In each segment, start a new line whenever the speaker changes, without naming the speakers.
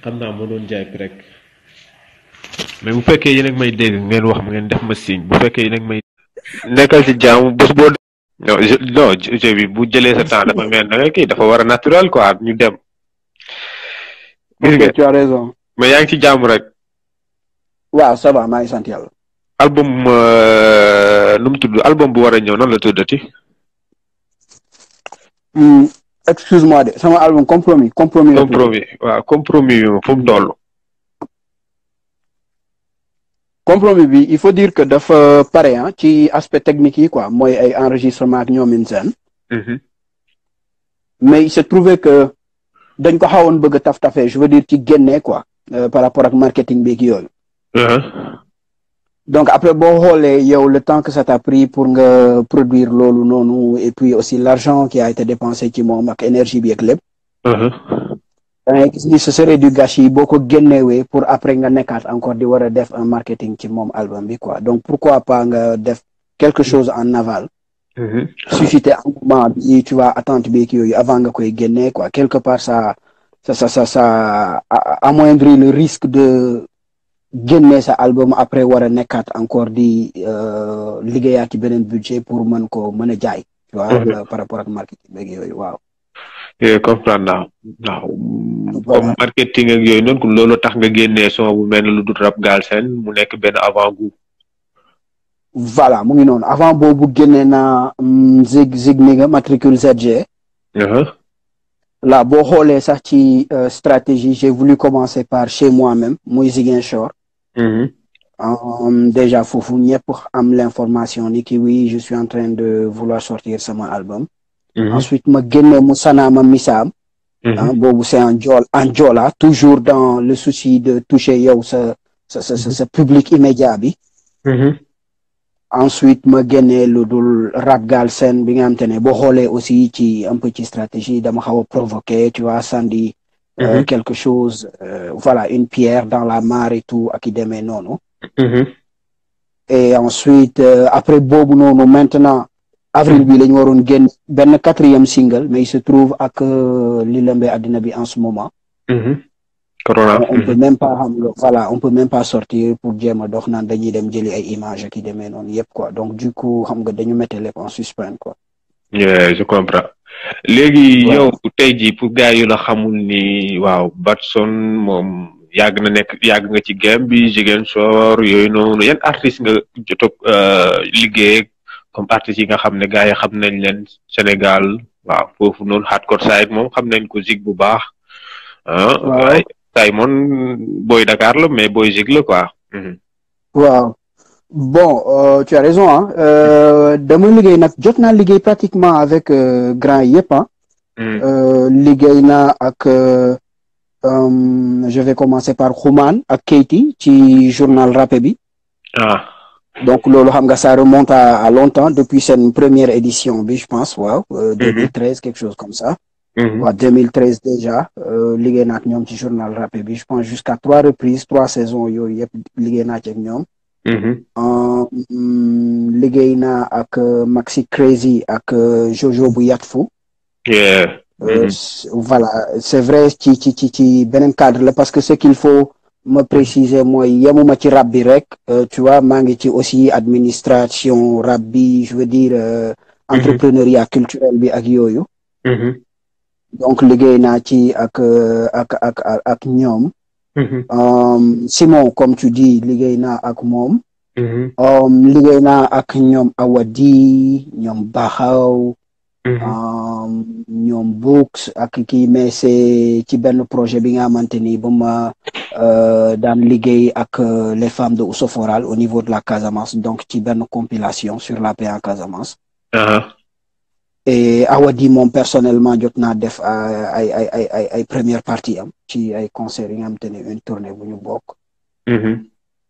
xam naa ma doon jaay rek mais bu fekkee yéen ak may dégg ngeen wax ma ngeen def ma signe bu fekkee yéen ak may. nekkal ci jaamu bés boo. non je non jeu bi bu jëlee sa temps dafa mel da nga kii dafa war a naturel quoi ñu dem. gis nga
ok tu as raison.
mais yaa ngi ci jaamu rek.
waaw ça va maa ngi sant yàlla.
album nu mu tudd album bu war a ñëw nan la tuddati.
Hmm, excuse-moi de sama album compromis compromis. la tudd.
compromis waaw compromis bi fu mu toll.
compromis bi il faut dire que dafa pare ah ci aspect technique yi quoi mooy ay enregistrement ak ñoomin seen mais il se trouvait que dañ ko xawoon bëgg a taf tafee je veux dire ci génne quoi euh, par rapport ak marketing beeg yooyu donc après boo xoolee yow le temps que ça t'a pris pour nga produire loolu noonu et puis aussi l'argent qui a été dépensé ci moom ak énergie bi ak lépp da ngay gis ni ce serait du gâchis boo ko génnewee pour après nga nekkaat encore di war a def un marketing ci moom album bi quoi donc pourquoi pas nga def quelque chose en aval susciter engouement bi tu vois attente bi ak yooyu avant nga koy génnee quoi quelque part ça ça ça ça ça a- amoindrit le risque de génne sa album après war a nekkaat encore di euh, liggéeyaat ci beneen budget pour mën ko mën a jaay tu vois
Mhm.
euh, par rapport ak marketing beeg yooyu waaw
eh comprendre naa waaw
Voilà.
comme marketing ak yooyu noonu kon loolu tax nga génnee son bu mel ne lu dul rap Galsen mu nekk benn avant goût.
voilà mu ngi noonu avant boobu génne naa mm, zig zig ni nga matricule ZG là boo xoolee sax ci euh, stratégie j'ai voulu commencer par chez moi-même muy Ziguinchor Um, déjà foofu ñëpp am l'information ni ki oui je suis en train de vouloir sortir sama album ensuite ma génne mu sanaama misaam ah boobu c'est en jool en joola toujours dans le souci de toucher yow sa sa sa sa sa public immédiat bi ensuite ma génne lu dul rap galsen bi nga xam te ne boo xoolee aussi ci un peu ci stratégie dama xaw a provoquer tu vois sandi euh,
Mhm.
quelque chose euh, voilà une pierre dans la mare et tout ak i demee noonu et ensuite euh, après boobu noonu maintenant avril bi la ñu waroon génn benn quatrième single mais il se trouve ak euh, li lëmbee àddina bi en ce moment
corona.
on peut même pas xam nga voilà on peut même pas sortir pour jéem a dox naan dañuy dem jëli ay images ak i demee noonu yëpp quoi donc du coup xam nga dañu mettre lépp en suspens quoi
Yeah, je comprends. léegi
Waaw.
yow tey jii pour gars yu la xamul ni waaw Batson moom yàgg na nekk yàgg nga ci game bi Ziguinchor yooyu noonu yan artistes nga jot a liggéey ak comme artistes yi nga xam ne gars yi xam nañ leen Sénégal waaw foofu noonu hardcore side moom xam nañ ko Zig bu baax ah
Waaw.
ay Simon booy Dakar la mais booy Zig la quoi. Mhm.
waaw bon euh, tu as raison ah euh, dama liggéey nag jot naa liggéey pratiquement avec euh, grand yëpp ah
Mhm.
Euh, liggéey naa ak euh, euh, je vais commencer par Xuman ak Keyti ci journal rappé bi
ah
donc loolu xam nga ça remonte à, à longtemps depuis seen première édition bi je pense waaw euh, 2013 quelque chose comme ça
Mhm.
waaw 2013 déjà euh, liggéey naa ak ñoom ci journal rappé bi je pense jusqu'à trois reprises trois saisons yooyu yëpp liggéey naa ci ak ñoom
Mhm.
Euh, mm, liggéey naa ak euh, Maxi Crazy ak euh, Jojo bu Yatfu
Yeah.
Euh,
Mhm.
c- voilà c'est vrai ci ci ci ci beneen cadre la parce que ce qu'il faut me préciser mooy yemuma ci rap bi rek euh, tu vois maa ngi ci aussi administration rap bi je veux dire euh,
Mhm.
entrepreneuriat culturel bi ak yooyu
Mhm.
donc liggéey naa ci ak euh, ak ak ak ak ñoom
Mhm.
Um, Simon comme tu dis liggéey naa ak moom
Mhm.
um, liggéey naa ak ñoom Awadi ñoom Baxaw
Mhm.
um, ñoom Books ak kii mais c'est ci benn projet bi nga xamante ni ba ma euh, daan liggéey ak euh, les femmes de Ousoforal au niveau de la Casamance donc ci benn compilation sur la paix en Casamance
Aha.
et Awadi moom personnellement jot naa def euh, ay ay ay ay ay première partie am ci ay concerts yi nga xamante ni une tournée bu ñu bokk
Mhm.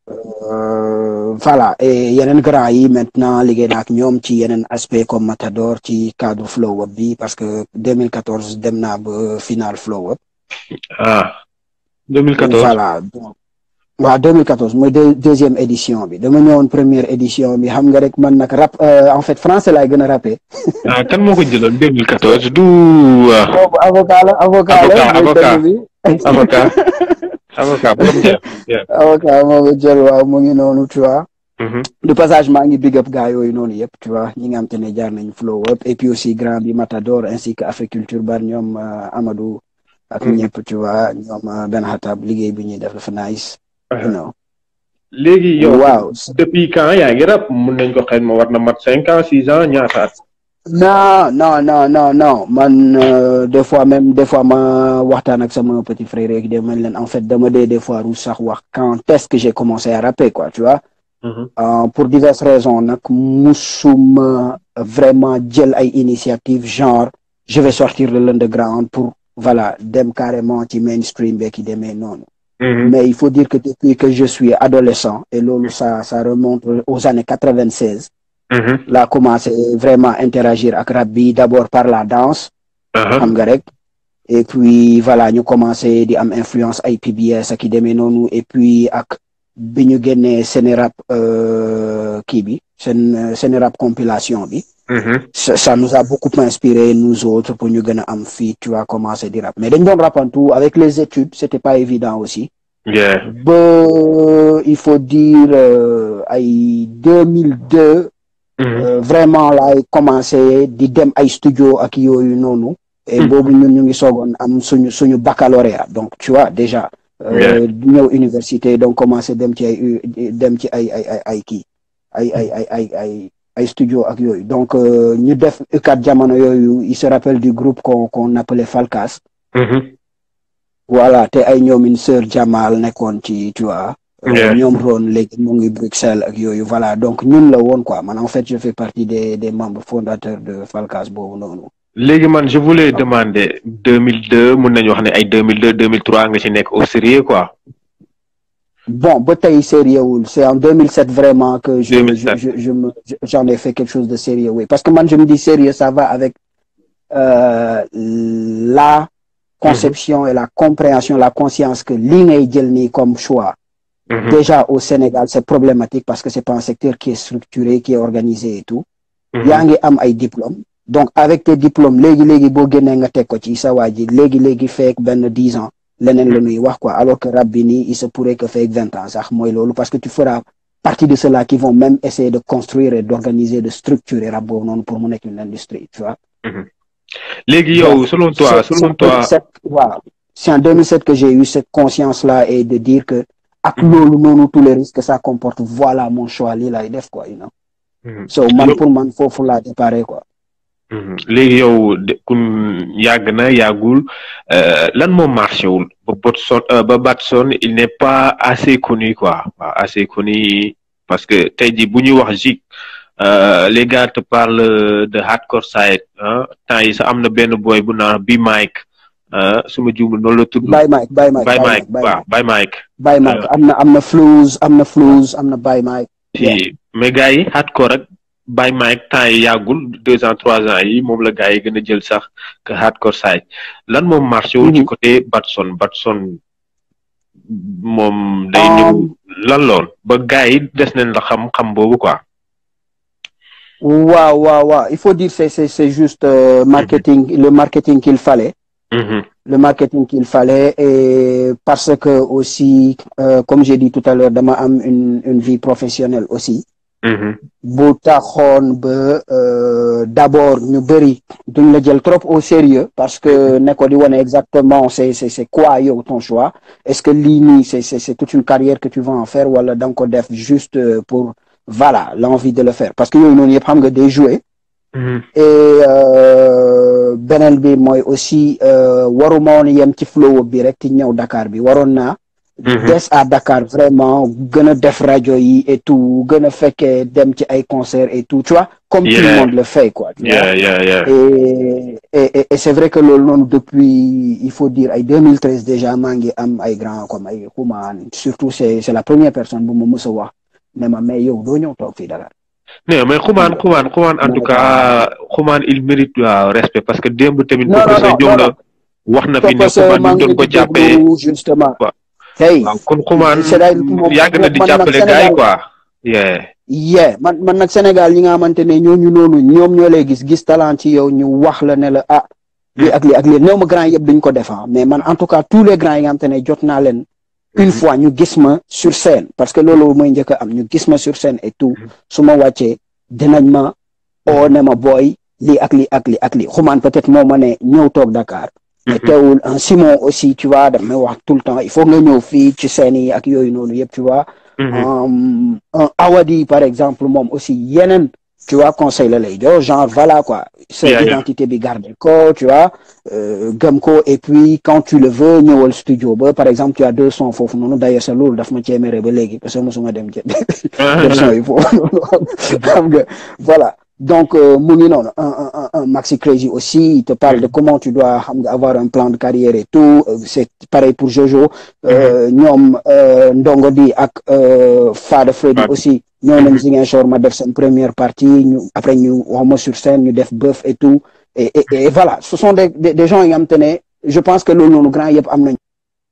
Euh, voilà et yeneen grand yi maintenant liggéey na ak ñoom ci yeneen aspect comme Matador ci cadre flow up bi parce que 2014 dem naa ba final flow up
ah 2014
voilà donc waaw 2014 mooy deux deuxième édition bi dama ñëwoon première édition bi xam nga rek man nag rap euh, en fait français laay gën a rappé
ah kan moo ko jëloon 2014 du ah,
boobu avocat la avocat la
Avocat,
mooy
avocat.
dëgg bi
avocat avocat borom jël.
avocat moo ko jël waaw mu ngi noonu tu vois. de passage maa ngi big up gars yooyu noonu yëpp tu vois ñi nga xam te ne jaar nañ flow up et puis aussi grand bi Matador ainsi que Africulture bar ñoom Amadou. ak ñëpp tu vois ñoom Ben Hatab liggéey bi ñuy def dafa nice. you know.
léegi yow
waaw
depuis quand yaa ngi rap mun nañ ko xëy ma war na mat cinq ans six ans ñaata at.
non non non non non man des fois même des fois ma waxtaan ak sama petit frère rek de man leen en fait dama dee des fois ru sax wax quand est-ce que j'ai commencé à rapper quoi tu vois. pour diverses raisons nag musuma vraiment jël ay initiative genre je vais sortir de l'underground pour voilà dem carrément ci mainstream beeg yi demee noonu. mais il faut dire que depuis que je suis adolescent et loolu ça ça remonte aux années quatre-vingt-seize. laa commencé vraiment interagir ak rap bi d'abord par la danse. xam nga rek. et puis voilà ñu commencé di am influence ay PBS ak i demee noonu et puis ak bi ñu génnee Sénérap kii bi seen Sénérap compilation bi. ça ça nous a beaucoup inspiré nous autres pour ñu gën a am fii tu vois commencé di rap mais dañ doon rapantu avec les études c'était pas évident aussi. ba il faut dire ay deux mille deux. vraiment laay commencé di dem ay studio ak yooyu noonu. et boobu ñun ñu ngi soogoon am suñu suñu baccalauréat donc tu vois déjà. ñëw université donc commencé dem ci ay dem ci ay ay ay ay kii ay ay ay ay ay ay studio ak yooyu donc ñu def UCAD jamono yooyu il se rappelle du groupe qu'on qu'on appelait Falkas. voilà te ay ñoomin sœur Jamal nekkoon ci tu vois. ñoom roon léegi mu ngi Bruxelles ak yooyu voilà donc ñun la woon quoi man en fait je fais partie des des membres fondateurs de Falkas boobu noonu.
léegi man je voulais demander deux mille deux mun nañu wax ne ay deux mille deux deux mille trois nga ci nekk au sérieux quoi.
bon ba tey sérieux wul c'est en 2007 vraiment que je je je je me j'en ai fait quelque chose de sérieux oui parce que man je me dis sérieux ça va avec euh, la conception et la compréhension la conscience que li ngay jël nii comme choix. déjà au Sénégal c'est problématique parce que c'est pas un secteur qui est structuré qui est organisé et tout. yaa ngi am ay diplômes. donc avec tes diplômes léegi léegi boo génnee nga teg ko ci sa waa ji léegi léegi feek benn dix ans leneen la ñuy wax quoi alors que rap bi nii il se pourrait que feek vingt ans sax mooy loolu parce que tu feras partie de ceux-là qui vont même essayer de construire et d'organiser de structurer rap boobu noonu pour mu nekk une industrie tu vois.
léegi yow selon toi selon toi
waaw c'est en 2007 que j'ai eu cette conscience là et de dire que ak loolu noonu tous les risques que ça comporte voilà mon choix lii lay def quoi you know. so man pour man foofu laa déparé quoi.
léegi yow kun yàgg na yàggul lan moo marché wul ba Batson ba Batson il n'est pas assez connu quoi waaw assez connu parce que tey jii bu ñuy wax Zik les gars te parlent de hardcore side ah temps yi sax am na benn boy bu naan bi Mike su ma juumul noonu la tudd.
Baye Mike Baye Mike
Baye Mike waaw Baye Mike.
Baye Mike am na am na Flouze am na Flouze am na Baye Mike.
si mais gars yi hardcore rek. Baye Mike temps yi yàggul deux ans trois ans yi moom la gars yi gën a jël sax que hardcore side lan moom marché wul ci côté Batson Batson moom day ñëw lan lool ba gars yi des nañ la xam-xam boobu quoi
waaw waaw waaw il faut dire c'est c'est c'est juste euh, marketing le marketing qu'il fallait le marketing qu'il fallait et parce que aussi euh, comme j'ai dit tout à l'heure dama am une une vie professionnelle aussi bu taxoon ba d'abord ñu bëri duñ la jël trop au sérieux parce que ne ko di wane exactement c'est c'est c'est quoi yow ton choix est-ce que lii nii c'est c'est c'est toute une carrière que tu vas en faire wala da nga ko def juste pour voilà l'envie de le faire parce que yooyu noonu yëpp xam nga day jouer et beneen bi mooy aussi waruma woon yem ci flow bi rek ci ñëw Dakar bi waroon naa des à Dakar vraiment gën a def rajo yi et tout gën a fekkee dem ci ay concerts et tout tu vois comme tout le monde le fait quoi tu vois et et et c'est vrai que loolu noonu depuis il faut dire ay 2013 déjà maa ngi am ay grands comme ay Xuman surtout c'est c'est la première personne bu ma mës a wax ne ma mais yow doo ñëw toog fii Dakar
non mais xumaan xumaan xumaan en tout cas xumaan il mérite respect parce que démb tamit professeur Diop la wax na fi ne xumaan ñu doon ko jàppee
justement
tey waaw kon xumaan yàgg na di jàppale gars yi quoi yeah
yeah man man nag Sénégal ñi nga xamante ne ñooñu noonu ñoom ñoo lay gis gis talent ci yow ñu wax la ne la ah lii ak lii ak lii néew ma grand yëpp duñ ko defar mais man en tout cas tous les grands yi nga xam te ne jot naa leen une fois ñu gis ma sur scène parce que loolu mooy njëkk a am ñu gis ma sur scène et tout su ma wàccee dinañ ma oo ne ma booy lii ak lii ak lii ak lii xumaan peut-être moo ma ne ñëw toog Dakar mais teewul un Simon aussi tu vois daf may wax tout le temps il faut nga ñëw fii ci scène yi ak yooyu noonu yëpp tu vois un Awadi par exemple moom aussi yeneen tu vois conseil la lay jox genre voilà quoi sa identité bi garder ko tu vois gëm ko et puis quand tu le veux ñëwal studio ba par exemple tu as deux sons foofu noonu d'ailleurs sa loolu daf ma ceemere ba léegi parce que mosuma dem jë deux sons yi foofu noonu xam nga voilà donc mu ngi noonu un un Maxi Crazy aussi il te parle de comment tu dois xam nga avoir un plan de carrière et tout c'est pareil pour Jojo ñoom Ndongo di ak Fada Freddy aussi ñoo nañ Ziguinchor ma def seen première partie ñu après ñu wax ma sur scène ñu def bœuf et tout et et et voilà ce sont des des gens yi nga xam te ne je pense que loolu noonu grand yëpp am nañ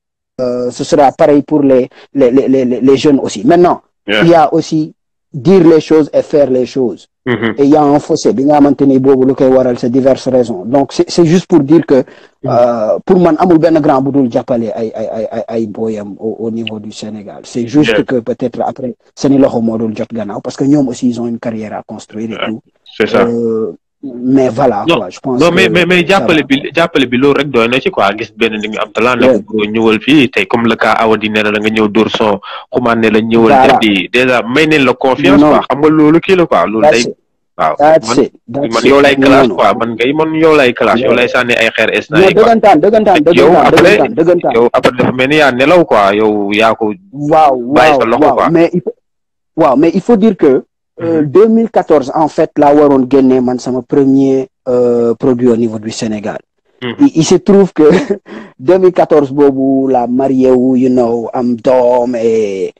ce sera pareil pour les les les les les jeunes aussi maintenant il y a aussi dire les choses et faire les choses et il y a un fossé bi nga xamante ni boobu lu koy waral c'est diverses raisons donc c'est c'est juste pour dire que pour man amul benn grand bu dul jàppale ay ay ay ay ay booyam au niveau du Sénégal c'est juste que peut-être après seeni loxo moo dul jot gannaaw parce que ñoom aussi ils ont une carrière à construire et tout
c'est ça
mais voilà quoi je pense
non mais mais mais jàppale bi jàppale bi loolu rek doy na ci quoi gis benn ni nga am talent ne ko ñëwal fii tey comme le cas Awadi ne la nga ñëw dóor son xumaan ne la ñëwal def di déjà may neen la confiance quoi xam nga loolu kii la quoi loolu day waaw man yow lay classe quoi man ngay man yow lay classe yow lay sànni ay xeer es na
dëggantaan dëggantaan
yow après
dëggantaan
yow après dafa mel ni yaa nelaw quoi yow yaa ko
waaw
bàyyi sa loxo quoi
mais il faut waaw mais il faut dire que 2014 en fait laa waroon génnee man sama premier produit au niveau du Sénégal il se trouve que 2014 boobu la marié wu you know am doom et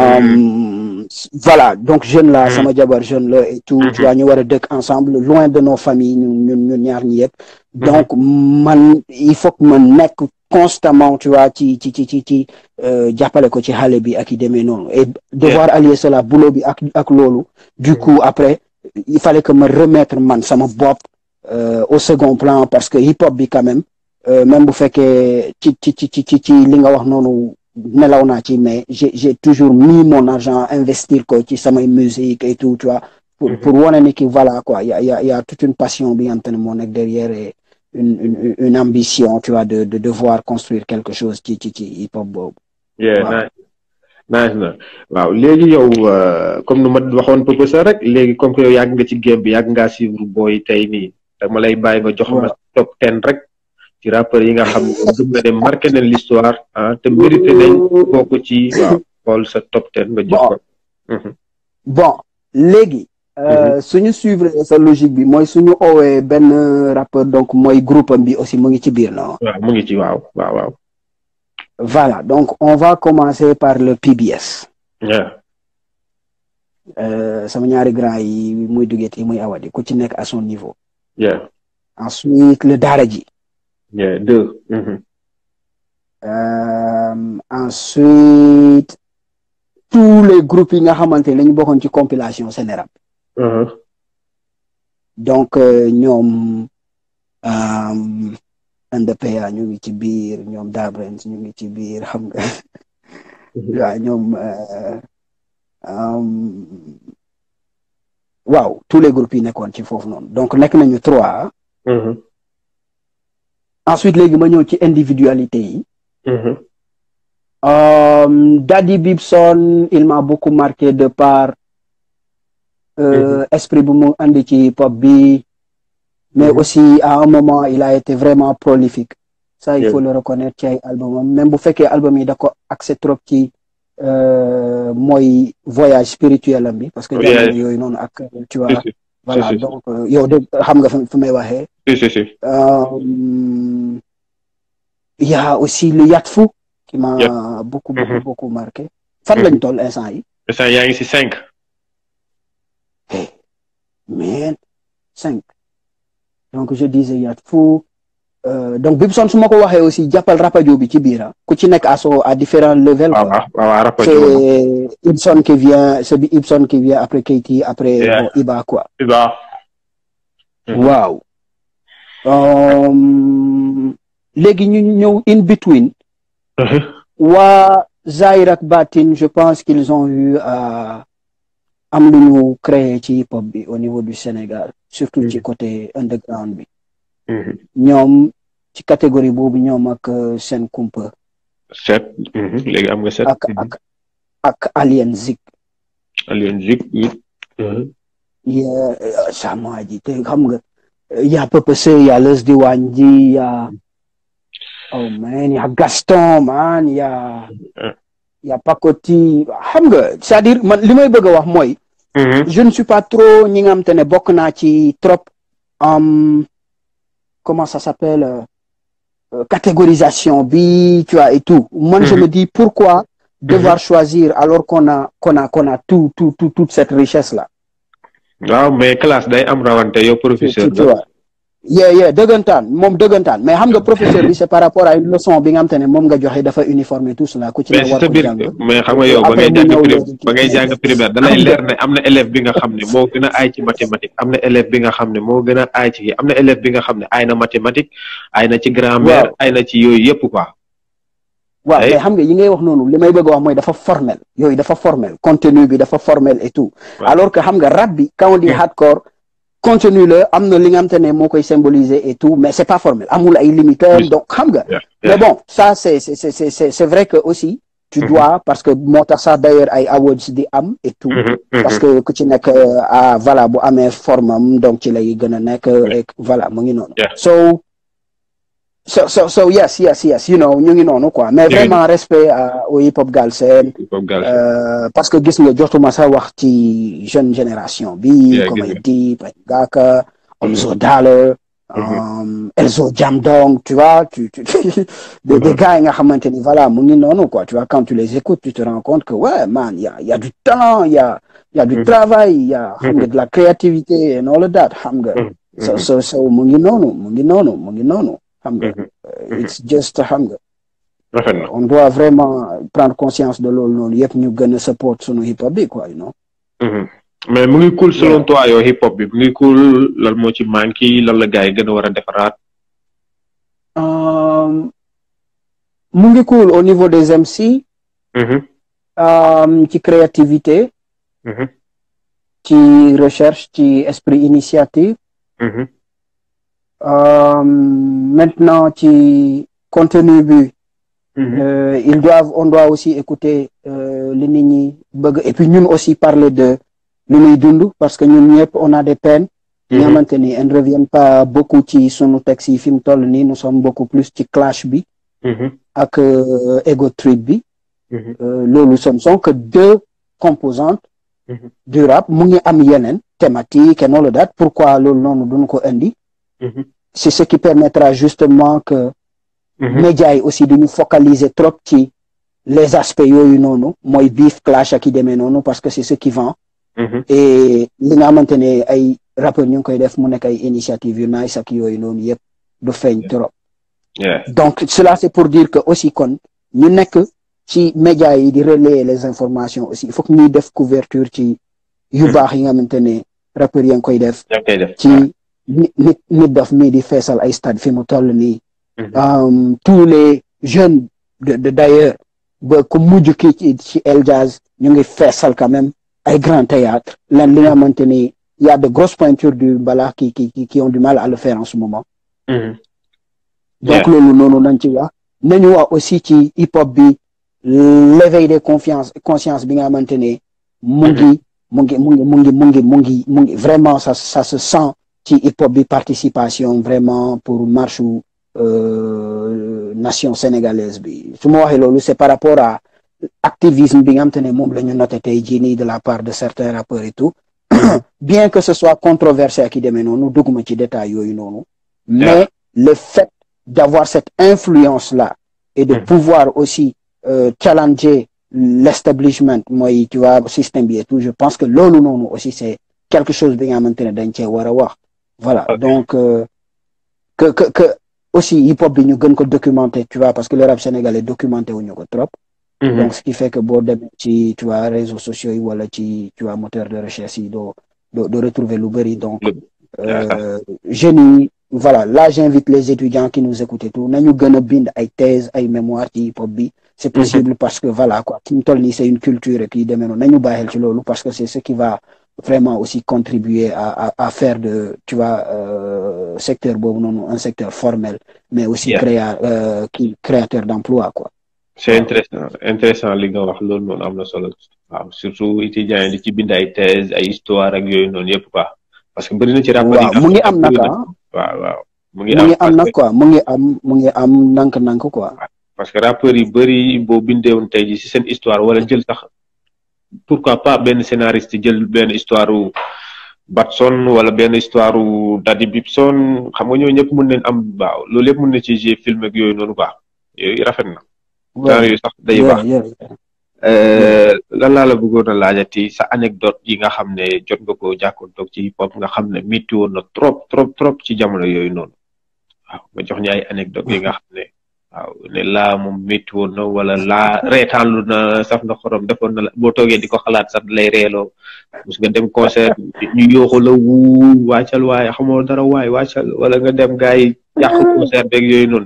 voilà donc jeune la sama jabar jeune la et tout tu vois ñu war a dëkk ensemble loin de nos familles ñun ñun ñun ñaar ñi yëpp donc man il faut que ma nekk constamment tu vois ci ci ci ci ci jàppale ko ci xale bi ak i demee noonu et devoir allier cela boulot bi ak ak loolu du coup après il fallait que ma remettre man sama bopp au second plan parce que hip hop bi quand même même bu fekkee ci ci ci ci ci ci li nga wax noonu nelaw naa ci mais j'ai j'ai toujours mis mon argent investir ko ci samay musique et tout tu vois pour pour wane ni ki voilà quoi y a y a y a toute une passion bi nga xam ne moo nekk derrière et une une une ambition tu vois de de devoir construire quelque chose ci ci ci hip hop boobu.
yeah nice na waaw léegi yow comme nu ma waxoon professeur rek léegi comme que yow yàgg nga ci game bi yàgg ngaa suivre booy tey nii dama lay bàyyi ba jox ma top ten rek ci rappeurs yi nga xam ne gëm nga dem marqué nañ l'histoire ah te mérité nañ bokk ci waaw xool sa top ten nga jox ko.
bon léegi. suñu suivre sa logique bi mooy suñu oowee benn rappeur donc mooy groupe am bi aussi mu ngi ci biir non.
waaw mu ngi ci waaw waaw waaw.
voilà donc on va commencer par le PBS. sama ñaari grand yi muy duggee yi muy awadi ku ci nekk à son niveau.
yeah.
ensuite le Daaraji.
yeah deux.
ensuite tous les groupes yi nga xamante ne dañu bokkoon ci compilation Sénérap. donc ñoom NDPA ñu ngi ci biir ñoom Dabrens ñu ngi ci biir xam nga waaw ñoom waaw tous les groupes yi nekkoon ci foofu noonu donc nekk nañu trois ensuite léegi ma ñëw ci individualité yi Daddy Bibson il m'a beaucoup marqué de par esprit bu mu andi ci hip hop bi mais aussi à un moment il a été vraiment prolifique ça il faut le reconnaître ci ay album même bu fekkee album yi da ko accès trop ci mooy voyage spirituel am bi parce que jamono yooyu noonu ak tu vois voilà donc yow de xam nga fu may waxee il y a aussi le Yatfu qui m'a beaucoup beaucoup beaucoup marqué fan lañ toll instant yi
instant yaa ngi si cinq
mais cinq donc je disais Yatfu donc Bibson su ma ko waxee aussi jàppal rapadio bi ci biir ku ci nekk à son à différents levels
quoi
c'est Ibson qui vient c'est Ibson qui vient après Keyti après bon Iba quoi
Iba
waaw léegi ñu ñëw in between waa Zahir ak Batin je pense qu'ils ont eu à am lu ñu créé ci hip hop bi au niveau du Sénégal surtout ci côté underground bi ñoom ci catégorie boobu ñoom ak seen kumpa
set léegi am nga set
ak ak ak Alien Zik
Alien Zik
ya sama ji te xam nga ya Papa Sey ya Leuz Diwane ji ya oh man ya Gaston man ya ya Pakoti xam nga c'est-à-dire man li may bëgg a wax mooy je ne suis pas trop ñi nga xam te ne bokk naa ci trop comment ça s'appelle euh, catégorisation bi tu vois et tout moi je me dis pourquoi devoir choisir alors qu'on a qu'on a qu'on a tout tout tout toute cette richesse là
waaw mais classe day am rawante yow professeur
tu vois yeah yeah dëggantaan moom dëggantaan mais xam nga professeur bi c'est par rapport à une leçon bi nga xam te ne moom nga joxe dafa uniforme tout cela ku ci ne war ko jàng
mais xam nga yow ba ngay jàng ba ngay jàng primaire da lay leer ne am na élève bi nga xam ne moo gën a aay ci mathématique am na élève bi nga xam ne moo gën a aay ci am na élève bi nga xam ne aay na mathématique aay na ci grammaire aay na ci yooyu yëpp quoi
waaw mais xam nga yi ngay wax noonu li may bëgg a wax mooy dafa formel yooyu dafa formel contenu bi dafa formel et tout alors que xam nga rap bi quand on dit hardcore contenu la am na li nga xam te ne moo koy symboliser et tout mais c'est pas formel amul ay limiteurs donc xam nga mais bon ça c'est c'est c'est c'est c'est vrai que aussi tu dois parce que moo tax sax d'ailleurs ay awards di am et tout parce que ku ci nekk ah voilà bu amee forme am donc ci lay gën a nekk et voilà mu ngi noonu so so so so yes yes yes you know ñu ngi noonu quoi mais vraiment respect au hip hop Galsen parce que gis nga jotuma sa wax ci jeune génération bi comme ay Dip ay Ngaaka Omzo Dollar Elzo Jamdong tu vois tu tu des des gars yi nga xamante ni voilà mu ngi noonu quoi tu vois quand tu les écoutes tu te rends compte que ouais man y a y a du talent y a y a du travail y a xam nga de la créativité and all of that xam nga so so so mu ngi noonu mu ngi noonu mu ngi noonu xam nga it's just xam nga on doit vraiment prendre conscience de loolu noonu yëpp ñu gën a support sunu hip hop bi quoi you know
mais mu ngi cool selon toi yow hip hop bi mu ngi cool lan moo ci manqué lan la gars yi gën a war a defaraat
mu ngi cool au niveau des MC ci créativité ci recherche ci esprit initiative Euh, maintenant ci contenu bi euh, ils doivent on doit aussi écouter li nit ñi bëgg et puis ñun aussi parler de lu ñuy dund parce que ñun ñëpp on a des peines ñi xamante ni elles ne reviennent pas beaucoup ci sunu texte yi fi mu toll nii nous sommes beaucoup plus ci clash bi ak euh, ego trip bi loolu ce ne sont que deux composantes du rap mu ngi am yeneen thématique et noonu date pourquoi loolu noonu duñu ko indi c'est ce qui permettra justement que médias yi aussi duñu focaliser trop ci les aspects yooyu noonu mooy beef clash ak i demee noonu parce que c'est ce qui vend et li nga xamante ne ay rappeurs ñu ngi koy def mu nekk ay initiative yu nice ak yooyu noonu yëpp du feeñ trop donc cela c'est pour dire que aussi kon ñu nekk ci médias yi di relayer les informations aussi il faut que ñuy def couverture ci yu baax yi nga xamante ne rappeurs yi ngi koy def ci nit nit daf mii di feesal ay stade fi mu toll nii tous les jeunes de de d'ailleurs ba ku mujj kii ci ci El Jazz ñu ngi feesal quand même ay grand théâtre lan li nga xamante ni y a de grosses pointures du mbalax qui qui qui ont du mal à le faire en ce moment donc loolu noonu nañ ci wax nañu wax aussi ci hip hop bi l'éveil des confiance conscience bi nga xamante ne mu ngi mu ngi mu ngi mu ngi mu ngi mu ngi mu ngi vraiment ça ça se sent ci hip hop bi participation vraiment pour marche euh, nation sénégalaise bi su ma waxee loolu c'est par rapport à activisme bi nga xamante ne moom la ñu noté tey jii nii de la part de certains rappeurs et tout bien que ce soit controversé ak i demee noonu dugguma ci détail yooyu noonu mais le fait d'avoir cette influence là et de pouvoir aussi euh, challenger l'establishment mooy tu vois système bi et tout je pense que loolu noonu aussi c'est quelque chose bi nga xamante ne dañ cee war a wax voilà okay. donc euh, que que que aussi hip hop bi ñu gën ko documenter tu vois parce que le rap sénégalais documenté wuñu ko trop mm -hmm. donc ce qui fait que boo demee ci tu vois réseaux sociaux yi wala ci tu vois moteur de recherche yi doo doo doo retrouver lu bëri donc euh, jeunes yi voilà là j'invite les étudiants qui nous écoutent et tout nañu gën a bind ay thèse ay mémoire ci hip hop bi c'est possible parce que voilà quoi fi mu toll nii c'est une culture et puis demee noonu nañu bàyyil ci loolu parce que c'est ce qui va vraiment aussi contribuer à à à faire de tu vois euh, secteur boobu noonu un secteur formel mais aussi
Yeah.
créa euh, qui créateur d'emploi quoi
c'est intéressant intéressant li nga wax loolu noonu am na solo waaw surtout étudiants yi di ci bind ay thèse ay histoire ak yooyu noonu yëpp quoi parce que bëri na ci rapport
waaw mu ngi am nag ah
waaw waaw mu ngi
mu ngi am
parce
nag
que-
quoi mu ngi am mu ngi am nank-nank quoi
parce que rappeurs yi bëri boo bindeewoon tey ji si seen histoire wala jël sax pourquoi pas benn scénariste jël benn histoire u Batson wala benn histoire u Daddy Bibson xam nga ñoo ñëpp mën nañ am waaw loolu yëpp mën na ci jouer film ak yooyu noonu quoi yooyu rafet na genre yooyu sax day
Yeah,
baax
yeah, yeah.
Euh, lan laa la bëggoon a laajati sa anecdote yi nga xam ne jot nga ko jàkkoontoog ci hip hop nga xam ne métti woon na trop trop trop ci jamono yooyu noonu waaw nga jox ñu ay anecdote yi nga xam ne waaw ne laa moom métti woon na wala laa reetaanlu na saf na xorom defoon na la boo toogee di ko xalaat sax lay reeloo mus nga dem concert ñu yooxu la wuu wàccal waaye xamoo dara waay wàccal wala nga dem gars yi yàq concert beeg yooyu noonu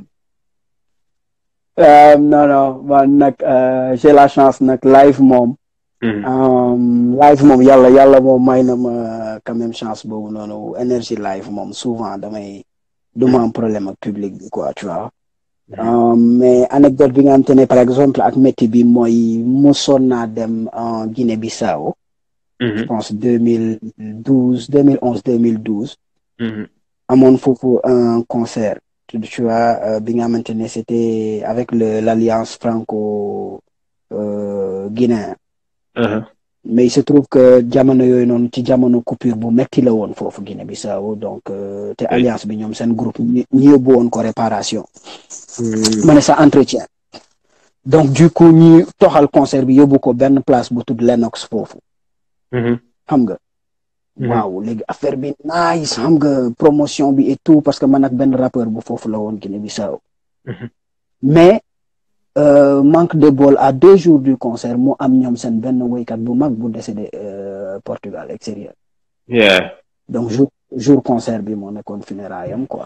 Euh, non non man nag euh, j'ai la chance nag live moom
Mhm.
Um, live moom yàlla yàlla moom may na ma quand même chance boobu noonu énergie live moom souvent damay du ma am problème ak public bi quoi tu vois Um, mais anecdote bi nga xamante ne par exemple ak métti bi mooy mosoon naa dem en Guinée-Bissau
Mhm.
je pense deux mille douze deux mille onze deux mille douze
Mhm.
amoon foofu un concert tu tu vois euh, bi nga xamante ne c'était avec le l'alliance franco euh, guinéen
Mhm.
mais il se trouve que jamono yooyu noonu ci jamono coupure bu metti la woon foofu Guinée Bissau donc euh, te alliance bi ñoom seen groupe ñi ñi yóbbu woon ko réparation
Mhm.
ma ne sa entretien donc du coup ñi toxal concert bi yóbbu ko benn place bu tudd Lennox foofu
Mhm.
xam nga
Mhm.
waaw léegi affaire bi nice xam nga promotion bi et tout parce que man ak benn rappeur bu foofu la woon Guinée Bissau
Mhm.
mais euh, manque de bol à deux jours du concert mu am ñoom seen benn woykat bu mag bu décédé euh, Portugal extérieur
yeah
donc jour jour concert bi moo nekkoon funérailles quoi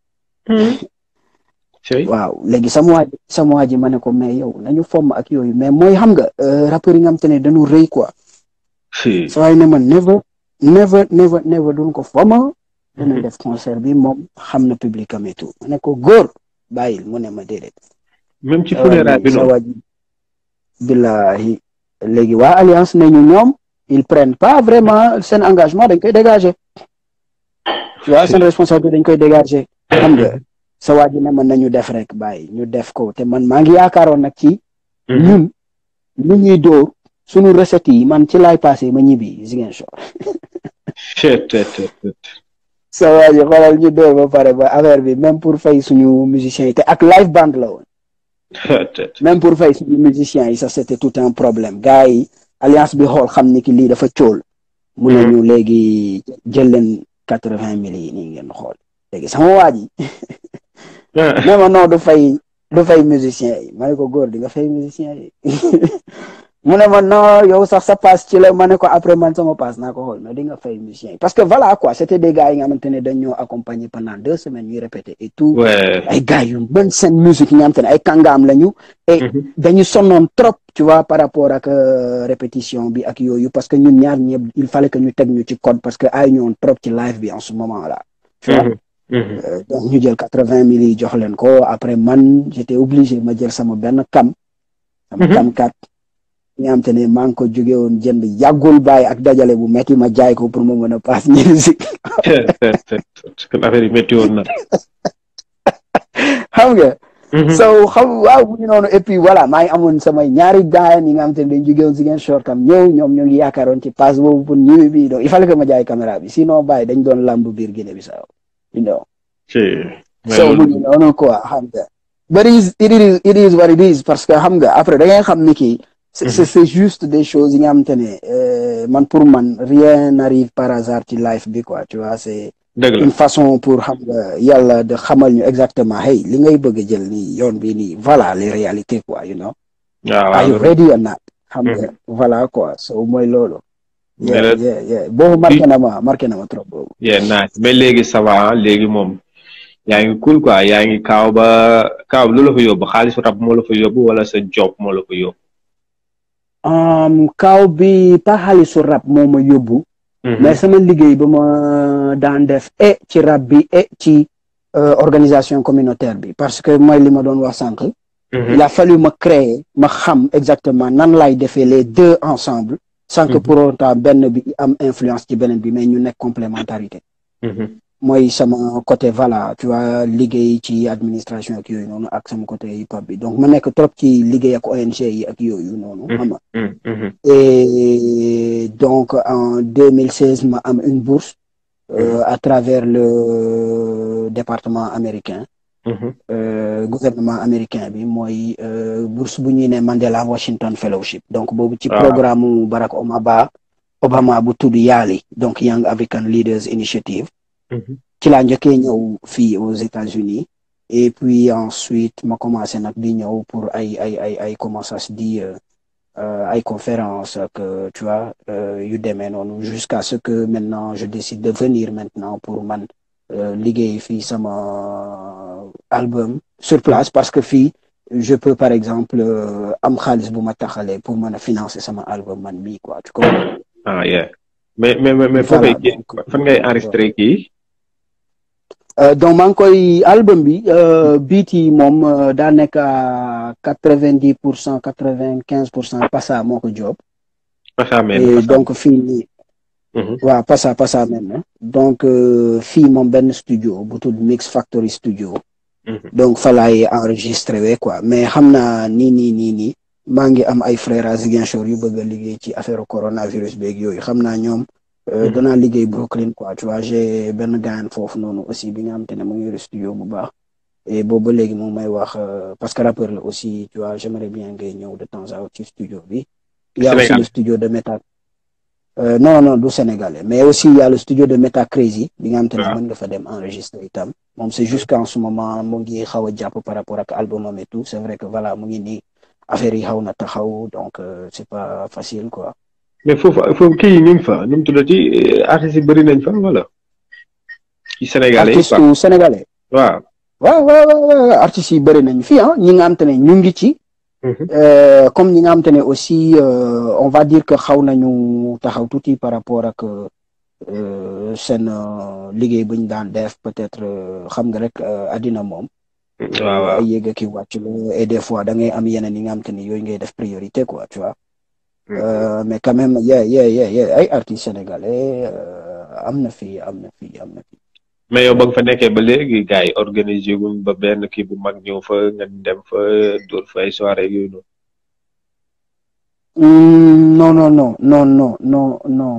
Cey.
waaw léegi sama waa ji sama waa ji ma ne ko mais yow nañu fomm ak yooyu mais mooy xam nga euh, rappeurs yi nga xam te ne dañu rëy quoi
Si.
sa waay ne ma never never never never duñ ko fomma dana
Mhm.
def concert bi moom xam na public am et tout ma ne ko góor bàyyil mu ne ma déedéet
même ci
sa waa
funérailles bi
ji sa
noonu
waa ji billahi léegi waa alliance nañu ñoom ils prennent pas vraiment seen engagement dañ koy dégager tu vois seen responsabilité dañ koy dégager xam nga sa waa ji ne man nañu def rek bàyyi ñu def ko te man maa ngi yaakaaroon nag ci ñun lu ñuy dóor suñu recettes yi man ci laay passé ma ñibbi Ziguinchor
Chet, chet, chet, chet.
sa waa ji xoolal ñu dóor ba pare ba affaire bi même pour fay suñu musiciens yi te ak live band la woon
Chet, chet.
même pour fay suñu musiciens yi ça c'était tout un problème gars yi alliance bi xool xam ni ki lii dafa cóol mu ne ñu léegi jël leen quatre-vingt mille yi nii ngeen xool léegi sama waa ji
Ah,
ne ma non du fay du fay musiciens yi ma ne ko góor di nga fay musiciens yi mu ne ma non yow sax sa passe ci la ma ne ko après man sama passe naa ko xool mais di nga fay musiciens yi parce que voilà quoi c'était des gars yi nga xamante ne dañ ñoo accompagner pendant deux semaines ñuy répéter et tout
ouais.
ay gars yu mën seen musique yi nga xamante ne ay kàngaam lañu et
Mhm.
dañu sonnoon trop tu vois par rapport ak euh, répétition bi ak yooyu parce que ñun ñaar ñëpp il fallait que ñu teg ñu ci code parce que ay ñoon trop ci live bi en ce moment là tu vois
Mhm. Mhm.
Euh, donc ñu jël quatre-vingt mille yi jox leen ko après man j'étais obligé ma jël sama benn kam sama
Mhm.
kam kat nga xam te ne maa ngi ko jóge woon jënd yàggul bàyyi ak dajale bu metti ma jaay ko pour ma mën a paas musique
Chet, chet, chet, chet. kon affaire yi métti woon na.
xam nga
Mhm.
so xam waaw bu ñu noonu et puis voilà maa ngi amoon samay ñaari gars yi nga xam te ne dañ jóge woon Ziguinchor tam ñëw ñoom ñoo ngi yaakaaroon ci passe boobu pour ñëwi bi donc il fallait que ma jaay caméra bi sinon bàyyi dañ doon lamb biir Guinée Bissau you know
Si. Mais
so mu
loolu-
ngi noonu quoi xam nga but it is it is it is what it is parce que xam nga après da ngay xam ni kii c'est c'est c'est juste des choses yi nga xamante ne euh, man pour man rien n'arrive par hasard ci life bi quoi tu vois c'est
dëgg la.
une façon pour xam nga yàlla de xamal ñu exactement hey li ngay bëgg a jël nii yoon bi nii voilà les réalités quoi you know
waaw
are you
waaw.
ready or not xam nga voilà quoi so mooy loolu
Mais
yeah
la-
yeah yeah boobu marqué na ma marqué na ma trop boobu
yeah nice mais léegi ça va ah, léegi moom yaa ngi cool quoi yaa ngi kaaw ba kaaw lu la fa yóbbu xaalisu rab moo la fa yóbbu wala sa job moo la fa yóbbu.
kaaw bi pas xaalisu rab moo ma yóbbu. mais sama liggéey ba ma daan def e ci rab bi e ci organisation communautaire bi parce que mooy li ma doon wax sànq. il a fallu ma créer ma xam exactement nan lay defee les deux ensemble. sans que pour autant benn bi am influence ci beneen bi mais ñu nekk complémentarité. mooy sama côté voilà tu vois liggéey ci administration ak yooyu noonu ak sama côté hip hop bi donc ma nekk trop ci liggéey ak ONG yi ak yooyu noonu. xam nga et donc en 2016 ma am une bourse. à travers le département américain. gouvernement américain bi mooy bourse bu ñuy ne Mandela Washington Fellowship donc boobu ci programme mu Barack Obama Obama bu tudd YALI donc Young African Leaders Initiative. ci laa njëkkee ñëw fii aux États-Unis et puis ensuite ma commencé nag di ñëw pour ay ay ay ay comment ça se dit ay conférences que tu vois yu demee noonu jusqu'à ce que maintenant je décide de venir maintenant pour man liggéey fii sama album sur place parce que fii je peux par exemple am xaalis bu ma taxalee pour mën a financer sama album man mii quoi tu comprends.
ah yeah mais mais mais foo koy fan ngay enregistré kii.
donc maa ngi koy album bi beat yi moom daa nekk à quatre vingt dix pour cent quatre vingt quinze pour cent Passa moo ko job.
Passa
et donc fii nii. waaw Passa Passa même donc fii moom benn studio bu tudd Mix Factory Studio. donc fa laay enregistré we quoi mais xam naa nii nii nii nii maa ngi am ay frères à Ziguinchor yu bëgg a liggéey ci affaire coronavirus beeg yooyu xam naa ñoom. danaa liggéey Brooklyn quoi tu vois j'ai benn gaayan foofu noonu aussi bi nga xam te ne mu ngi yor studio bu baax et boobu ba léegi moom may wax parce que rappeur la aussi tu vois j'aimerais bien ngay ñëw de temps à autre ci studio bi. il y a aussi le studio de Meta. non non du sénégalais mais aussi il y a le studio de Meta Crazy bi nga xam te ne mën nga fa dem enregistrer itam moom c'est juste qu'en ce moment mu ngi xaw a jàpp par rapport ak albumam et tout c'est vrai que voilà mu ngi nii affaire yi xaw na taxaw donc c'est pas facile quoi.
mais foofu foofu kii ñu ngi fa nu mu tuddati artistes yi bëri nañ fa wala. ci sénégalais yi
artistes sénégalais.
waaw.
waaw waaw waaw artistes yi bëri nañ fii ah ñi nga xam te ne ñu ngi ci. comme ñi nga xam te ne aussi on va dire que xaw nañu taxaw tuuti par rapport ak seen liggéey bu ñu daan def peut-être xam nga rek àddina moom.
waaw waaw
ay yéeg ki wàcc la et des fois da ngay am yeneen yi nga xam te ne yooyu ngay def priorité quoi tu vois. mais quand même yeah yeah yeah ay artistes sénégalais am na fi am na fi am na fi.
mais yow ba nga fa nekkee ba léegi gars yi organisé wuñ ba benn kii bu mag ñëw fa nga dem fa dóor fa ay soirée yooyu noonu.
non non non non non non non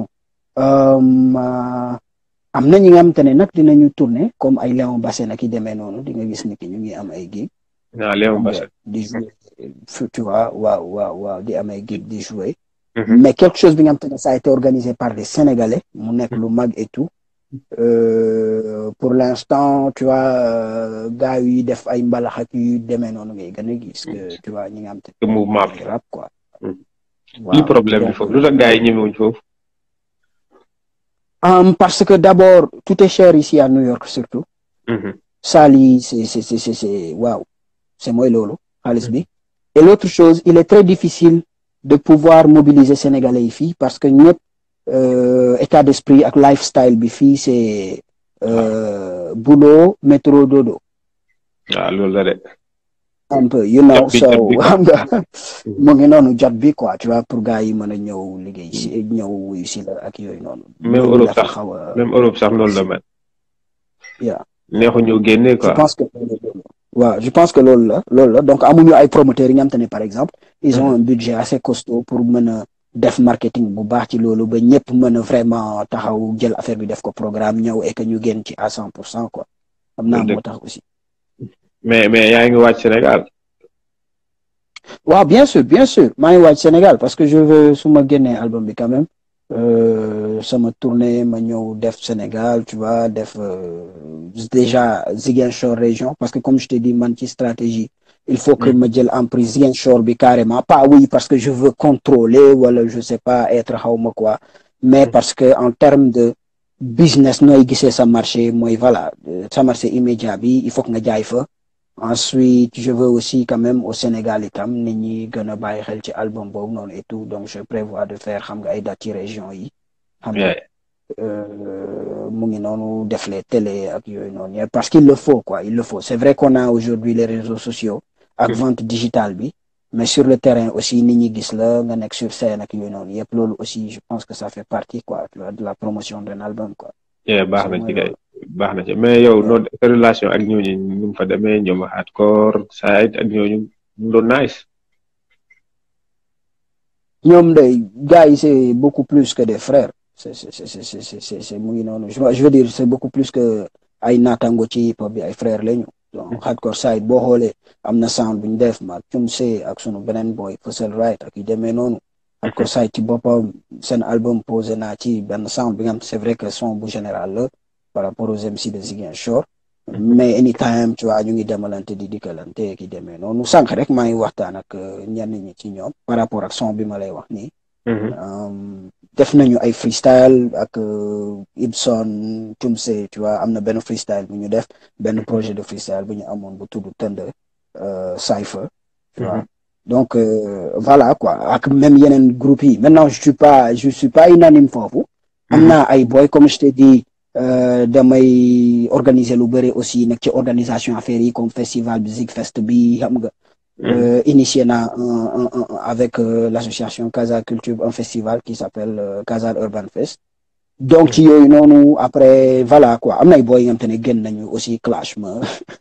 am na ñi nga xamante ne nag dinañu tourner comme ay Léon Bassène ak i demee noonu di nga gis ni ki ñu ngi am ay gig.
ah Léon Bassène.
di jouer tu vois waaw waaw waaw di am ay gig di jouer. mais quelque chose bi nga xamante ne ça a été organisé par des Sénégalais mu nekk lu mag et tout. Euh, pour l'instant tu vois gars yi def ay mbalax ak yu demee noonu ngay gën a gis que tu vois ñi nga xam te
mouvement bi
rap quoi
li problème bi foofu lu tax gars yi ñemewuñ foofu
um, parce que d'abord tout est cher ici à New York surtout saal yi c'est c'est c'est c'est waaw c'est mooy loolu xaalis bi et l'autre chose il est très difficile de pouvoir mobiliser sénégalais yi fii parce que ñëpp Euh, état d'esprit ak lifestyle bi fii c'est euh, boulot métro dodo.
waaw loolu la de.
un peu you know so xam nga mu ngi noonu jot bi quoi tu vois pour gars yi mën a ñëw liggéey si ñëw wuyu si la ak yooyu noonu.
même Europe sax même Europe sax loolu la mel.
yeah
neexu ñëw génne quoi.
je pense que waaw je pense que loolu la loolu la donc amuñu ay promoteurs yi nga xam te ne par exemple. ils ont un budget assez costaud pour mën a. def marketing bu baax ci loolu ba ñëpp mën a vraiment taxaw jël affaire bi def ko programme ñëw et que ñu génn ci à cent pour cent quoi xam naa moo tax aussi
mais mais yaa ngi wàcc Sénégal
waaw bien sûr bien sûr maa ngi wàcc Sénégal parce que je veux su ma génnee album bi quand même sama tournée ma ñëw def Sénégal tu vois def déjà Ziguinchor région parce que comme je t'ai dit man ci stratégie il faut que ma jël en prise Ziguinchor bi carrément pas oui parce que je veux contrôler wala je sais pas être xawma quoi mais parce que en termes de business nooy gisee sa marché mooy voilà sa marché immédiat bi il faut que nga jaay fa ensuite je veux aussi quand même au Sénégal itam nit ñi gën a bàyyi xel ci album boobu noonu et tout donc je prévois de faire xam nga ay dates ci région yi xam nga mu ngi noonu def les télé ak yooyu noonu parce qu'il le faut quoi il le faut c'est vrai qu'on a aujourd'hui les réseaux sociaux ak vente digitale bi mais sur le terrain aussi nit ñi gis la nga nekk sur scène ak yooyu noonu yëpp loolu aussi je pense que ça fait partie quoi de la promotion d'un album quoi
baax na ci kay baax na ci mais yow noo sa relation ak ñooñu ñu fa demee ñoom hardcore side ak ñooñu mu doon nice
ñoom day gars yi c'est beaucoup plus que des frères c'est c'est c'est c'est c'est c'est mu ngi noonu je veux dire c'est beaucoup plus que ay naataango ci hip hop bi ay frères lañu donc hardcore side boo xoolee am na sound bu ñu def ma cum see ak sunu beneen boy Fossil Right ak yu demee noonu hardcore side ci boppam seen album posé naa ci benn sound bi nga xam c'est vrai que son bu général la par rapport aux MC de Ziguinchor mais anytime tu vois ñu ngi demalante di dikkalante ki demee noonu sànq rek maa ngi waxtaan ak ñenn ñi ci ñoom par rapport ak son bi ma lay wax nii def nañu ay freestyle ak Ibson Tumse tu vois am na benn freestyle bu ñu def benn projet de freestyle bu ñu amoon bu tudd tënd Cypher tu vois donc voilà quoi ak même yeneen groupe yi maintenant je suis pas je suis pas unanime foofu am naa ay boy comme je t'ai dit damay organiser lu bëri aussi nekk ci organisation affaires yi comme festival musique fest bi xam nga initié naa avec l'association Casa Culture un festival qui s'appelle Casa Urban Fest donc ci yooyu noonu après voilà quoi am nay boy yi nga xam te ne génn nañu aussi clash ma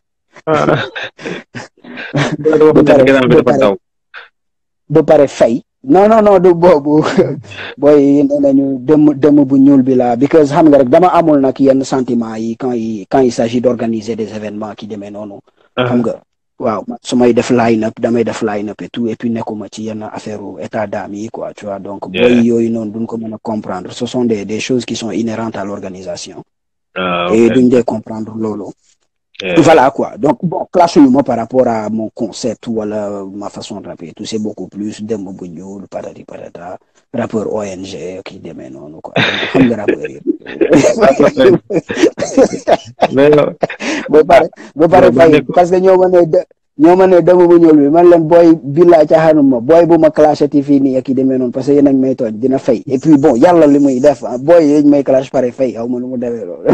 ba pare fay non non non du boobu booy nee nañu dëmm dëmm bu ñuul bi la because xam nga rek dama amul nag yenn sentiment yi quand il quand il s'agit d'organiser des événements qui demee noonu xam nga waaw su may def line-up damay def line-up et tout et puis nekkuma ci yenn affaire état d'âme yi quoi tu vois donc booy yooyu noonu duñ ko mën a comprendre ce sont des des choses qui sont inhérentes à l'organisation et duñ dee comprendre loolu voilà quoi donc bon clash ñu ma par rapport à mon concept wala ma façon de rapper tout c'est beaucoup plus dem bu ñuul patati patata rappeur ONG ki demee noonu quoi xam nga rappeur yi ba pare ba pare fay parce que ñoo ma ne ñoo ma ne dem bu ñuul bi man leen booy billaa caaxaanuma booy bu ma clashati fii nii ak yi demee noonu parce que yéen a may tooñ dina fay et puis bon yàlla li muy def booy yéen may clash pare fay aw ma lu mu demee loolu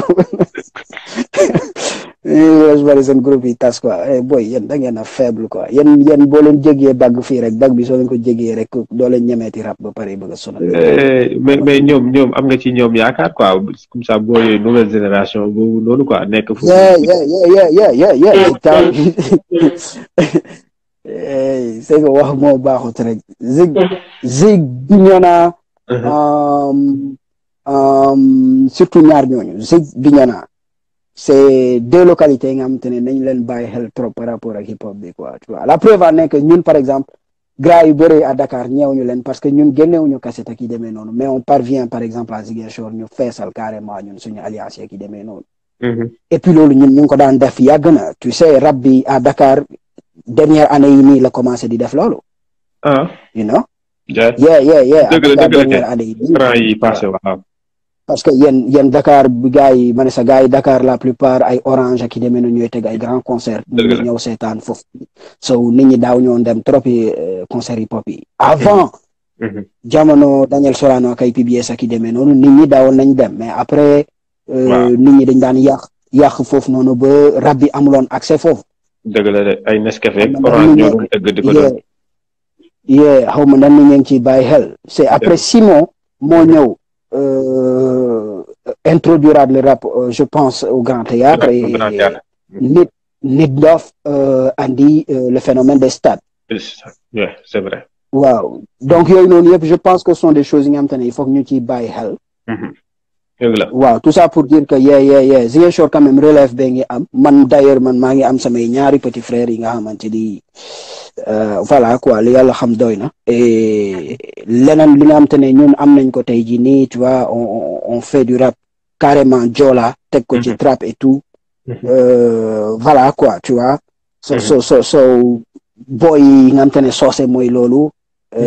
yéen bari seen groupe yi tas quoi boy yéen da ngeen a faible quoi yéen yéen boo leen jégee bag fii rek bag bi soo leen ko jégee rek doo leen ñemeeti rap ba pare bëgg a sonal.
mais mais ñoom ñoom am nga ci ñoom yaakaar quoi comme ça boo yooyu nouvelle génération boobu noonu quoi nekk fu.
yeah yeah yeah yeah yeah yeah c'est que wax moo baaxut rek zig zig Bignona surtout ñaar ñooñu zig Bignona c'est deux localités yi nga xamante ne nañ leen bàyyi xel trop par rapport ak hip hop bi quoi tu vois la preuve en est que ñun par exemple gras yu bëri à Dakar ñeewuñu leen parce que ñun génnewuñu cassette ak yi demee noonu mais on parvient par exemple à Ziguinchor ñu feesal carrément ñun suñu alliance ak yi demee noonu et puis loolu ñun ñu ngi ko daan def yàgg na tu sais rap bi à Dakar dernière année yi nii la commencé di def loolu
ah
you know
yeah
yeah yeah
dëgg la dëgg la
dernière année yi
franc yi passé waaw
parce que yéen yéen Dakar bi gars yi ma ne sa gars yi Dakar la plupart ay orange ak i demee noonu ñooy teg ay grand concert ñu ñëw seetaan foofu so nit ñi daaw ñoo dem trop yi concert hip hop yi avant jamono Daniel Sorano ak ay PBS ak i demee noonu nit ñi daawoon nañ dem mais après nit ñi dañ daan yàq yàq foofu noonu ba rab bi amuloon accès foofu
dëgg la de ay Nescafé ak orange ñoo doon tëgg di ko doon
yee xaw ma nan ni ngeen ci bàyyi xel c'est après Simon moo ñëw introduire le rap je pense au Grand Théâtre et nit nit dof andi le phénomène des stades
oui c'est vrai
waaw donc yooyu noonu yëpp je pense que ce sont des choses yi nga xamante ne il faut que ñu ciy bàyyi xel
dëgg la
waaw tout ça pour dire que yee yee yee Ziguinchor quand même relève bee ngi am man d'ailleurs man maa ngi am samay ñaari petits frères yi nga xamante ni voilà quoi li yàlla xam doy na et leneen li nga xamante ne ñun am nañ ko tey jii nii tu vois on on fait du rap carrément joola teg ko ci trap et tout voilà quoi tu vois so so so so boy yi nga xamante ne soose mooy loolu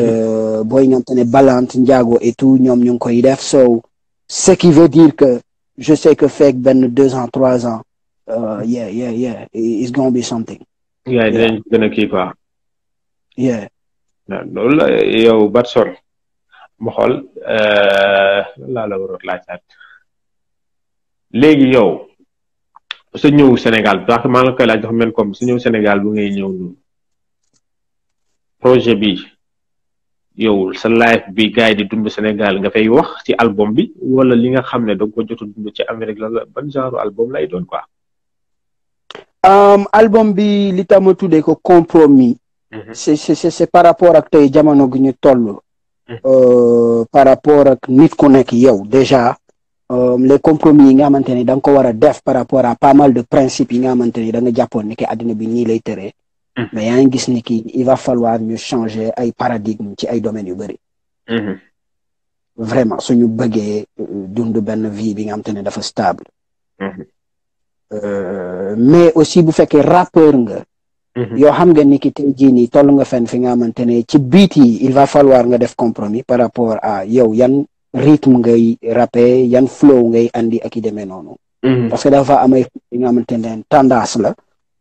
boy yi nga xamante ne balante njaago et tout ñoom ñu ngi koy def so ce qui veut dire que je sais que fekk benn deux ans trois ans uh, yeah yeah yeah it's gonna be something
yeah dinañ gën a kii quoi
yeah
loolu la yow Batson ma xool laa la waroon laajaat léegi yow sa ñëw Sénégal parce que maa ngi koy laaj dafa mel comme sa ñëw Sénégal bu ngay ñëw noonu projet bi yow sa life bi gars yi di dund Sénégal nga fay wax ci album bi wala li nga xam ne da nga ko jot a dund ci Amérique la ban genre album lay doon quoi.
Um, album bi li tax ma tuddee ko compromis. c'est c'est c'est par rapport ak tey jamono gi ñu toll. par rapport ak nit ku nekk yow déjà. les compromis yi nga xamante ne da nga ko war a def par rapport à pas mal de principes yi nga xamante ne da nga jàppoon ni ki àddina bi nii lay tëree. mais yaa ngi gis ni ki il va falloir ñu changer ay paradigme ci ay domaines yu bëri. vraiment suñu bëggee dund benn vie bi nga xamante ne dafa stable. mais aussi bu fekkee rappeur nga. yoo xam nga ni ki tey jii nii toll nga fenn fi nga xamante ne ci beat yi il va falloir nga def compromis par rapport à yow yan. rythme ngay rappé yan flow ngay andi ak i demee noonu. parce que dafa am ay yi nga xamante ne tendance la.